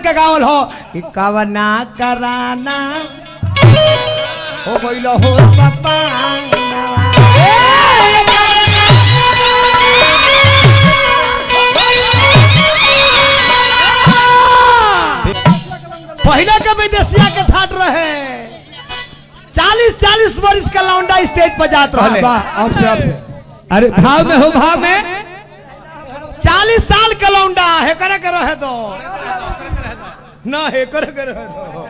के गावल हो कि कवना कराना हो गइल हो सपाना पहले के विदेशिया के ठाट रहे चालीस चालीस वर्ष का लौंडा स्टेज पर जात रहे वाह अब से अब से अरे भाव में हो भाव में चालीस साल का लौंडा है करे के रहे दो ना है करे के रहे दो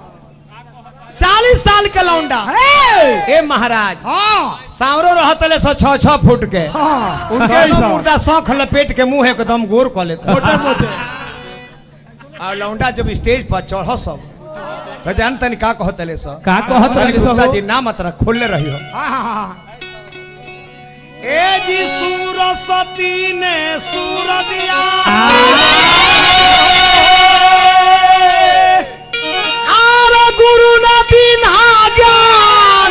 चालीस साल का लौंडा ए महाराज हाँ सांवरो रहतले सौ छह छह फुट के हाँ उनके दोनों हिसाब मुर्दा सौख लपेट के मुंह एकदम गोर कर लेता मोटे मोटे और लौंडा जब स्टेज पर चढ़ो सब तो जान तनी का कहतले सब का कहत तनी रहे सब गुप्ता हो? जी ना मत रख खोलले रही हो हाँ, हाँ, हाँ। ए जी सूरसती ने सूर दिया आर गुरु न दीन ज्ञान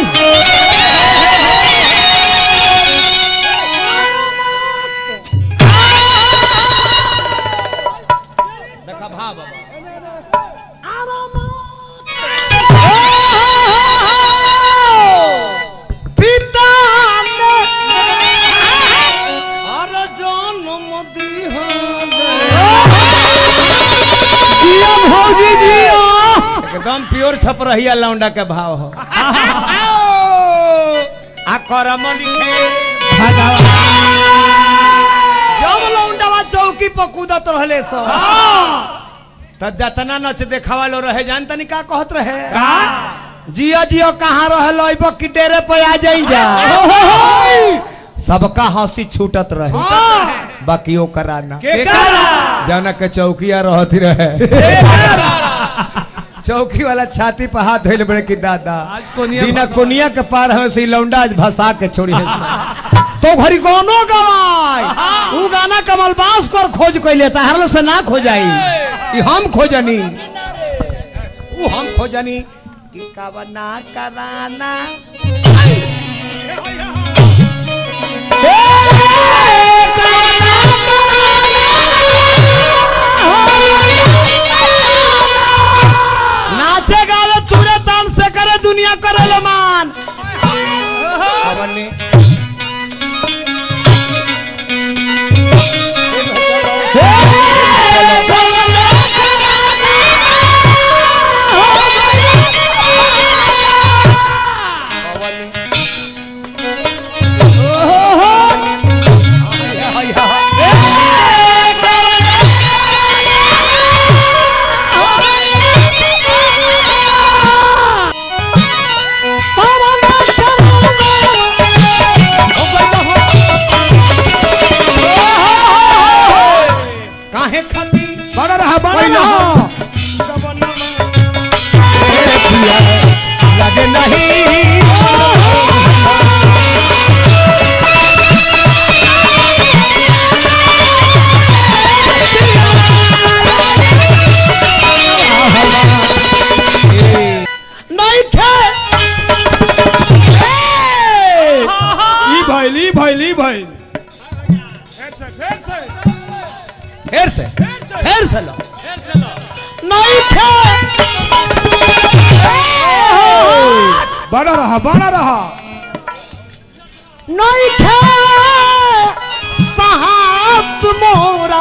देखा भाव पिता ने और जन्म जियो भौजी जियो एकदम प्योर छप रही लौंडा के भाव हो आ करम लिखे जब लौंडवा चौकी पर कूदत रहले सो त जतना नच देखावा लो रहे जान तनी का कहत रहे जियो जियो कहाँ रहल अइबो कि डेरे पे आ जाई जा सबका हंसी छूटत रहे बाकी ओ कराना जाना के चौकिया रहती रहे चौकी वाला छाती पर हाथ धोइल बड़े की दादा आज कोनिया बिना भसा- कोनिया के पार हमें से लौंडा आज भसा के छोड़ी है तो घरी गानो गवाई ऊ गाना कमल बास कर खोज कोई लेता हरल से ना खोजाई ई हम खोजनी ऊ हम खोजनी कि कवना कराना नाचे गावे तुरे तान से करे दुनिया करे ले मान अवनी काहे खाती बड़ा रहा बड़ा पहिला रहा लगे नहीं नहीं खे ई भइल ई भइल ई भइल फिर से फिर से लो नहीं खे बड़ा रहा बड़ा रहा नहीं खे साहब मोरा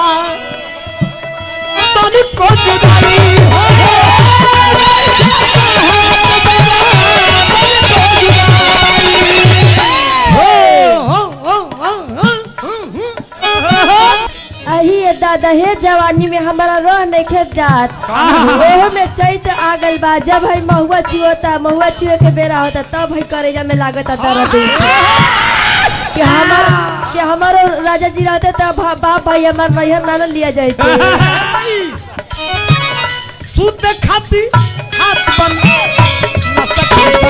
तनिको जुदाई हो अही ये दादा हे जवानी में हमारा रह नहीं खेत जात ओहो में चैत आगल बा जब है महुआ चुअता महुआ चुए के बेरा होता तब है करेजा में लागत दर्द कि हमार कि हमारो राजा जी रहते तब बाप भाई हमार नैहर नाना लिया जाते सूत खाती हाथ बन न सके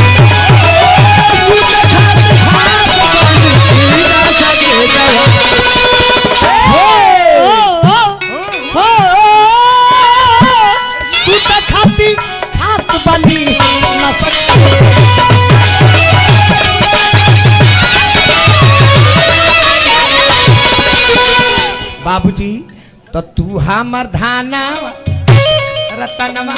सूत खाती हाथ बनी न सके बाबूजी तो तू हमर धाना रतनमा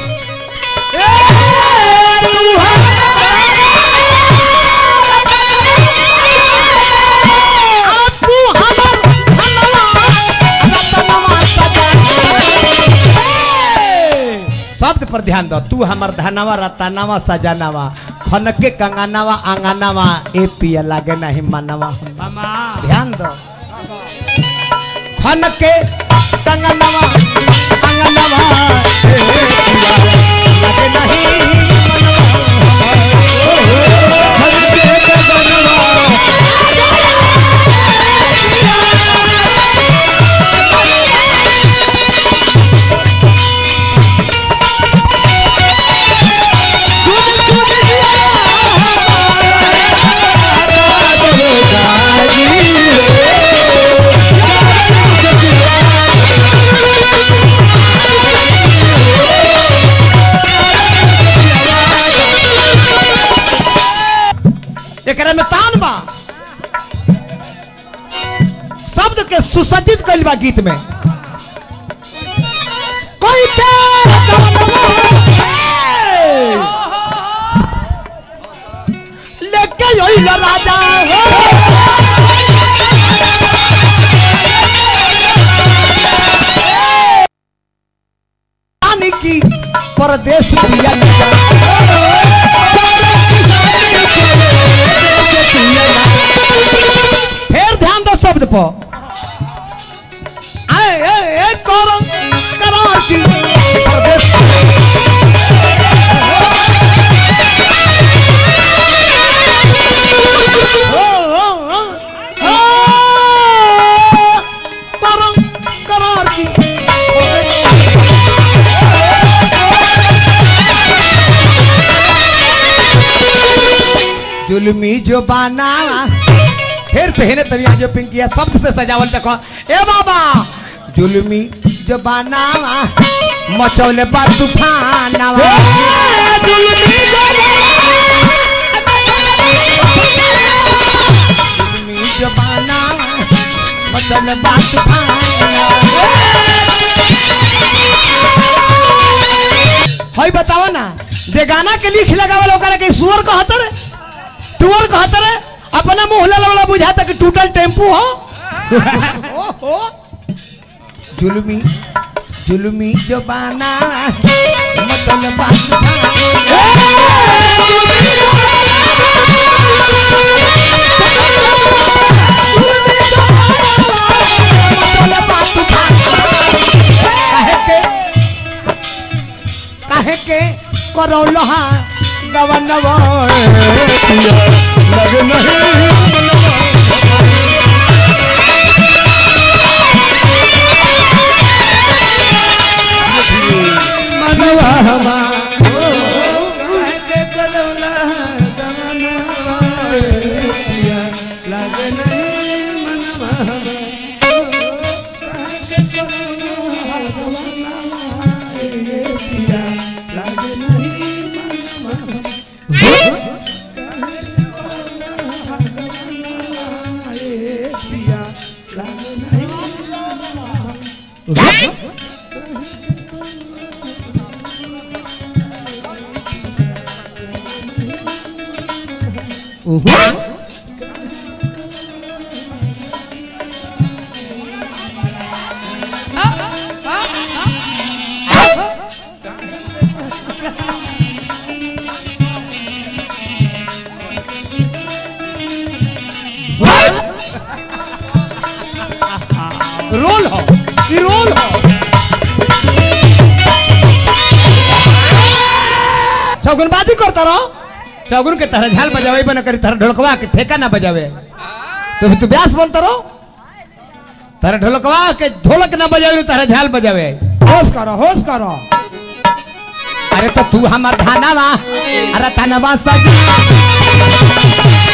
शब्द पर ध्यान दो तू हमर धनवा रतनवा सजनवा खनके कंगनवा अंगनवा ए पिया लागे नहीं मनवा मामा ध्यान दो खनके कंगनवा अंगनवा ए पिया लागे नहीं एकरा में तान बा शब्द के सुसज्जित कइल बा गीत में कोई के लेके यही राजा हो रानी की परदेश पिया फिर ध्यान दो शब्द पर आए ए ए करो करार की परदेश ओ, ओ, ओ, ओ, करो करार की जुलमी जो बाना फिर से हेने तनिया जो पिंकिया शब्द से सजावल देखो ए बाबा जुलमी जो बाना मचौले बा तूफानवा जुलमी जो बाना मचौले बा तूफानवा हई बताओ ना जे गाना के लिख लगावल ओकरा के सुअर कहत रे टूअर कहत रे अपना मुंह ले वाला बुझाता कि टूटल टेम्पू हो जुलमी जुलमी जबाना मतलब बात काहे के काहे के करौलहा गवनवा लग नहीं मनवा हमा के कदौला दमनवा पिया लागे नहीं मनवा हमा के कदौला दमनवा पिया लागे नहीं मनवा पिया लागे नहीं रोल हो ई रोल हो चौगुनबाजी करता रहो चौगुन के तरह झाल बजावे बना करी तरह ढोलकवा के ठेका ना बजावे तो तू ब्यास बोलता रहो तरह ढोलकवा के ढोलक ना बजावे तरह झाल बजावे होश करो होश करो अरे तो तू हमर थानावा अरे थानावा सज